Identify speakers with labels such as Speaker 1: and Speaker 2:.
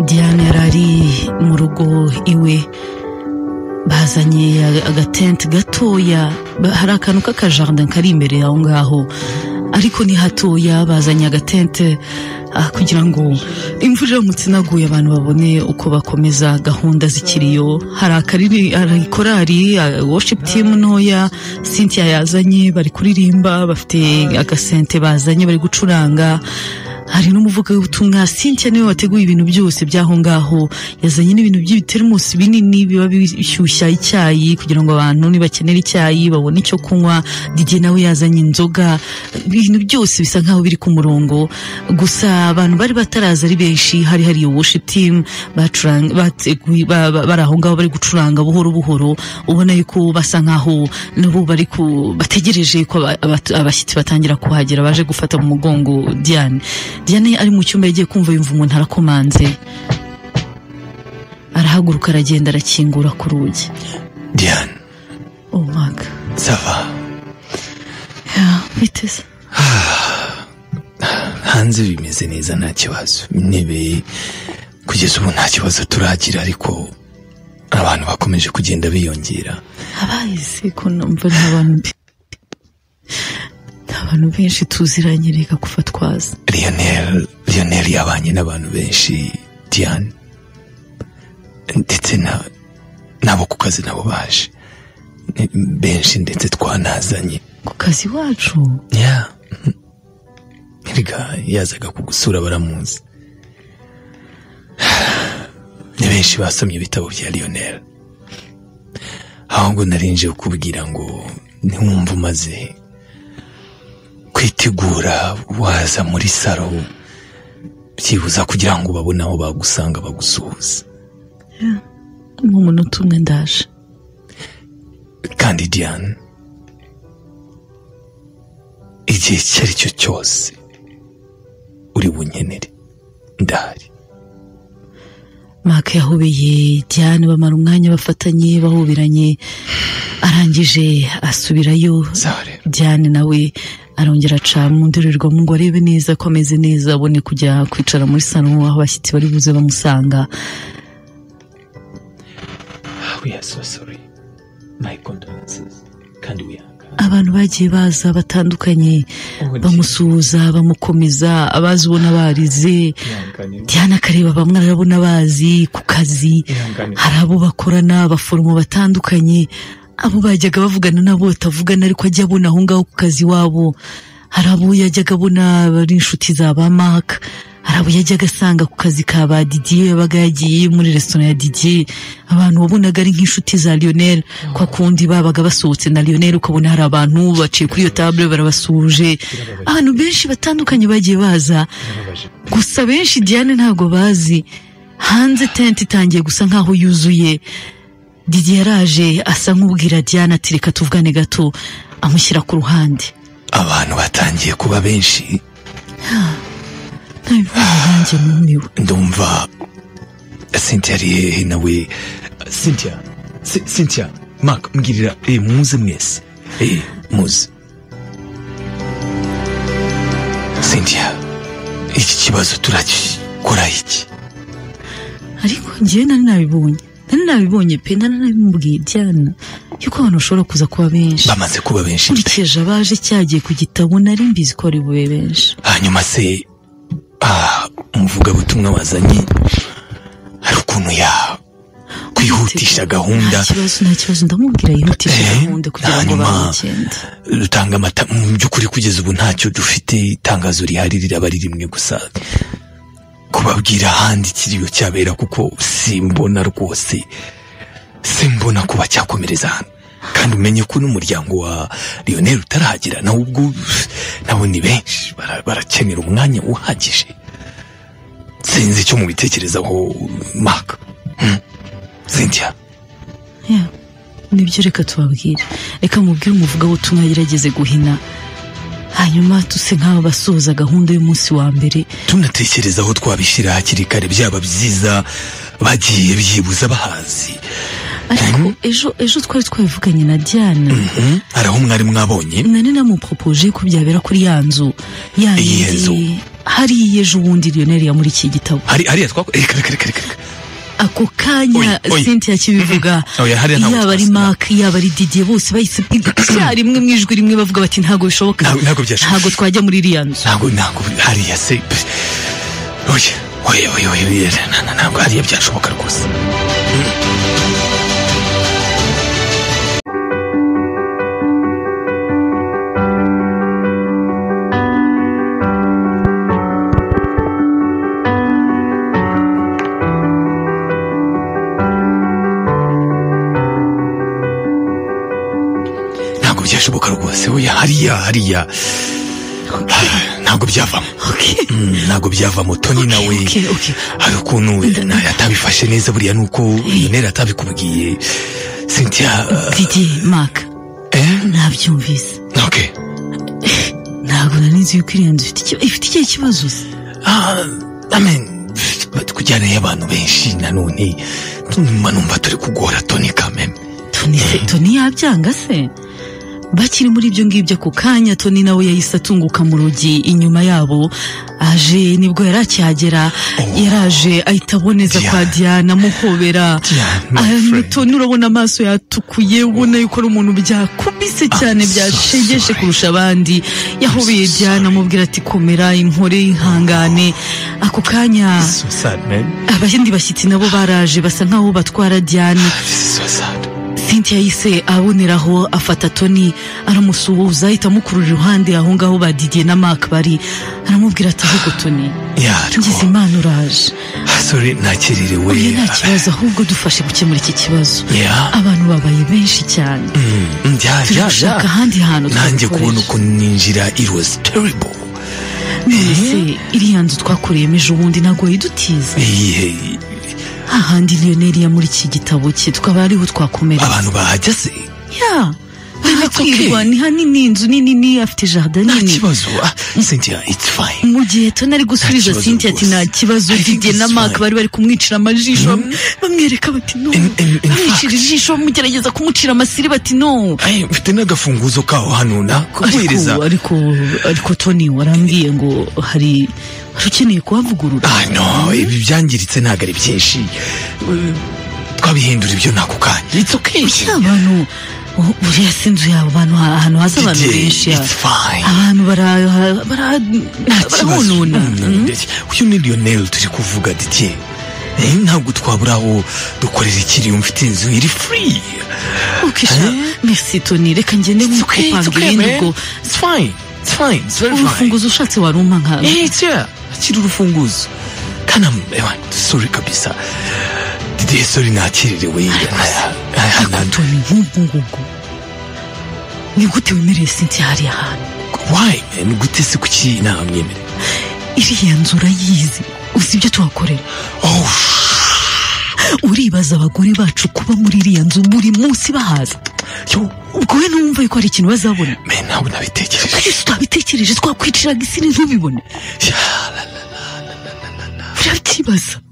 Speaker 1: diane yari ari mu rugo iwe bazanye agatente gatoya hari akantu k'akajaride kari imbere aho ngaho ariko ni hatoya bazanye agatente kugira ngo imvura iramutse inaguye abantu babone uko bakomeza gahunda zikiriyo hari akariri korari worship team ntoya cynthia yazanye bari kuririmba bafite agasente bazanye bari gucuranga hari n'umuvugabutumwa cynthia niwe wateguye ibintu byose by'aho ngaho yazanye n'ibintu by'ibiteremusi binini biba bishyushya icyayi kugira ngo abantu nibakenera icyayi babone icyo kunywa dj nawe yazanye inzoga ibintu byose bisa nkaho biri ku murongo gusa abantu bari bataraza ari benshi hari hari worship team bateguye bari aho ngaho bari gucuranga buhoro buhoro ubona yuko basa nkaho nabo bari bategereje ko abashyitsi batangira kuhagera baje gufata mu mugongo diane diane ari mu cyumba yagiye kumva yumva umuntu arakomanze arahaguruka aragenda arakingura ku rugi
Speaker 2: diane
Speaker 1: umwaka
Speaker 2: sava
Speaker 1: biteze
Speaker 2: hanze bimeze neza nta kibazo intebe kugeza ubu nta kibazo turagira ariko abantu bakomeje kugenda biyongera
Speaker 1: abayizi ko numva nta bantu abantu benshi tuziranye reka kufatwaza
Speaker 2: lionel lionel yabanye n'abantu benshi diane ndetse nabo ku kazi nabo baje benshi ndetse twanazanye
Speaker 1: ku kazi iwacu
Speaker 2: ya reka yazaga kugusura baramuzi ni benshi basomye ibitabo bya lionel ahubwo narinje kukubwira ngo ntiwumve umaze kwitegura waza muri saro byibuza kugira ngo babone aho bagusanga bagusuhuza
Speaker 1: mu munota umwe ndaje
Speaker 2: kandi diane igihe icyo ari cyo cyose uri bunkenere ndahari
Speaker 1: maka yahobeye diane bamara umwanya bafatanye bahoberanye arangije asubirayo diane nawe arongera aca mu ndorerwamo ngo arebe neza ko ameze neza abone kujya kwicara muri salo aho abashyitsi bari buze bamusanga abantu bagiye baza batandukanye bamusuhuza bamukomeza abazi ubona barize diana akareba bamwe arabona bazi ku kazi hari abo bakorana abaforomo batandukanye abo bajyaga bavugana nabo batavugana ariko ajya abona aho ngaho ku kazi wabo hari abo yajyaga abona ari inshuti za ba maka hari abo yajyaga asanga ku kazi ka ba didiye yabaga yagiye muri resitora ya didiye abantu wabonaga ari nk'inshuti za lionel kwa kundi babaga basohotse na lionel ukabona hari abantu baciye kuri iyo tabure barabasuhuje abantu benshi batandukanye bagiye baza gusa benshi diane ntabwo bazi hanze tente itangiye gusa nkaho yuzuye Didi yaraje asa nk'ubwira Diana ati reka tuvugane gato amushyira ku ruhande
Speaker 2: abantu batangiye kuba benshi
Speaker 1: ntabivuze nanjye numiwe
Speaker 2: ndumva Cynthia ari hehe nawe Cynthia C- Cynthia Mark mbwirira eh, muze mwese eh, muze Cynthia iki kibazo turakikora iki
Speaker 1: ariko njyewe nari nabibonye nari nabibonye pe nari nabimubwiye ibyana yuko abantu bashobora kuza kuba benshi
Speaker 2: bamaze kuba benshi pe.
Speaker 1: nkurikije abaje cyagiye ku gitabo nari mbizi ko ari bube benshi
Speaker 2: hanyuma se ah, umuvugabutumwa wazanye hari ukuntu ya kwihutisha gahunda
Speaker 1: nta kibazo nta kibazo ndamubwira yihutishe
Speaker 2: Eh,
Speaker 1: gahunda kugira ngo
Speaker 2: hanyuma-
Speaker 1: babigende
Speaker 2: rutanga amata mu by'ukuri kugeza ubu ntacyo dufite itangazo rihari riraba ari rimwe gusa kubabwira ahandi ikiriyo cyabera kuko simbona rwose simbona kuba cyakomereza hano kandi umenye ko n'umuryango wa lionel utarahagera nawe ubwo nabo ni benshi bara- barakenera umwanya uhagije sinzi icyo mubitekerezaho maka Hmm? cynthia
Speaker 1: Yeah. nibyo reka tubabwire reka mubwire umuvugabutumwa yagerageze guhina hanyuma tuse nk'aba basoza gahunda y'umunsi wa mbere
Speaker 2: tunatekereza aho twabishyira hakiri kare byaba byiza bagiye byibuza bahazi
Speaker 1: ariko ejo ejo twari twabivuganye na diana
Speaker 2: Mhm. hari aho mwari mwabonye
Speaker 1: nari namuporopoje ko byabera kuri ya nzu ya
Speaker 2: Iyihe nzu?
Speaker 1: yindi hariya ejo bundi riyoneri muri iki gitabo
Speaker 2: hari hariya twako reka reka reka reka
Speaker 1: ako kanya
Speaker 2: Oya, oya.
Speaker 1: cynthia kibivuga
Speaker 2: Oya, hariya ntabwo
Speaker 1: yaba ari
Speaker 2: twasiba.
Speaker 1: mark yaba ari didier bose bahise icyarimwe mu ijwi rimwe bavuga bati ntabwo bishoboka
Speaker 2: Ntabwo- ntabwo byashoboka."
Speaker 1: ntabwo twajya muri iriya nzu
Speaker 2: ntabwo ntabwo hariya se oya oya oya oya oya na- na- ntabwo hariya byashoboka rwose ntabwo byashoboka rwose oya hariya hariya Ah, ntabwo byavamo
Speaker 1: Okay.
Speaker 2: Mm, ntabwo byavamo toni nawe
Speaker 1: okay, okay.
Speaker 2: hari ukuntu na- atabifashe neza buriya nuko yonera atabikubwiye cynthia
Speaker 1: didier mark
Speaker 2: eh
Speaker 1: nabyumvise
Speaker 2: okay
Speaker 1: ntabwo nari nzi yuko iriya nzu ifite ikiba- ifite ikihe kibazo se
Speaker 2: Ah, amen kujyana y'abantu benshi nanone nyuma numva turi kugora toni kameme
Speaker 1: toni se toni yabyanga se bakiri muri ibyo ngibyo ako kanya toni nawe yahise atunguka mu rugi inyuma yabo aje nibwo yari akihagera
Speaker 2: Oh.
Speaker 1: yaraje ahita aboneza kwa diana amuhobera
Speaker 2: Diana, my
Speaker 1: Ah,
Speaker 2: friend.
Speaker 1: toni urabona amaso yatukuye ubona yuko ari umuntu byakubise cyane
Speaker 2: I'm so
Speaker 1: byashegeshe
Speaker 2: sorry.
Speaker 1: kurusha abandi yahobeye
Speaker 2: so
Speaker 1: diana
Speaker 2: sorry.
Speaker 1: amubwira ati komera inkore ihangane ako kanya
Speaker 2: This is so sad man
Speaker 1: abandi bashyitsi nabo baraje basa nkaho batwara diana
Speaker 2: this is so sad
Speaker 1: cynthia yise aboneraho afata toni aramusuhuza ahita amukurura iruhande aho ngaho ba didier na mark bari aramubwira ati ahubwo toni
Speaker 2: yeah ariko
Speaker 1: ngize imana uraje
Speaker 2: sorry nakirerewe
Speaker 1: oya nta kibazo ahubwo dufashe gukemura iki kibazo
Speaker 2: yeah
Speaker 1: abantu babaye benshi cyane
Speaker 2: Mm, mm, yeah
Speaker 1: turi
Speaker 2: yeah
Speaker 1: gushaka
Speaker 2: yeah
Speaker 1: ahandi hantu
Speaker 2: nanjye kubona
Speaker 1: twakorera
Speaker 2: uko ninjira it was terrible
Speaker 1: none se iriya nzu twakoreyemo ejo bundi ntabwo yidutiza
Speaker 2: Iyihe,
Speaker 1: hahandi lionel muri iki gitabo cye twaba ariho twakomeretse
Speaker 2: abantu bahajya se
Speaker 1: ya barimo
Speaker 2: That's okay.
Speaker 1: kwirwa ni hanini inzu nini ni afite jardin
Speaker 2: nta
Speaker 1: nini
Speaker 2: kibazo Ah, cynthia it's fine
Speaker 1: mu gihe tona ari gusubiza
Speaker 2: Nta kibazo
Speaker 1: cynthia ati
Speaker 2: rwose.
Speaker 1: nta kibazo
Speaker 2: I think
Speaker 1: didier na
Speaker 2: it's
Speaker 1: mark
Speaker 2: fine.
Speaker 1: bari bari kumwicira amajisho bam- bamwereka bati no
Speaker 2: In- in- in
Speaker 1: bamwicira ijisho bamugerageza kumucira amasiri bati no
Speaker 2: Ay, mfite n'agafunguzo kaho hano nakuhereza
Speaker 1: ariko ariko ariko tony warambwiye ngo hari hari ukeneye kuhavugurura
Speaker 2: Ah, no ibi byangiritse ntabwo ari byinshi Eh, twabihindura ibyo nako kanya it's okay
Speaker 1: Kuki abantu u- buriya si inzu yawe abantu ha- ahantu haza abantu
Speaker 2: Didier,
Speaker 1: benshi ya-
Speaker 2: it's fine
Speaker 1: abantu bara- bara-
Speaker 2: Ikibazo.
Speaker 1: barahonona
Speaker 2: Mm, ndetse uyu ni lionel turi kuvuga dike ntabwo twabura aho dukorera ikiriyo mfite inzu iri free
Speaker 1: ukisha merci tony reka ngende
Speaker 2: it's okay it's
Speaker 1: nkupanga
Speaker 2: okay
Speaker 1: ibindi
Speaker 2: man
Speaker 1: ubwo
Speaker 2: it's fine it's fine it's very fine
Speaker 1: urufunguzo ushatse warumpa nka
Speaker 2: Eh, tia, akira urufunguzo kanam ewa sorry kabisa didier sorry nakirerewe
Speaker 1: ariko tony nk'ubwo ngubwo ni gute wemereye cynthia hariya hantu
Speaker 2: why man gute se kuki nta mwemere
Speaker 1: iriya nzu urayizi uzi ibyo tuhakorera
Speaker 2: oh
Speaker 1: uribaza abagore bacu kuba muri iriya nzu buri munsi bahaza
Speaker 2: yo
Speaker 1: ubwo we ntumva yuko hari ikintu bazabona
Speaker 2: man ntabwo nabitekereje
Speaker 1: twese tutabitekereje twakwiciraga isiri ntubibone
Speaker 2: Ya, la, la.
Speaker 1: urabyibaza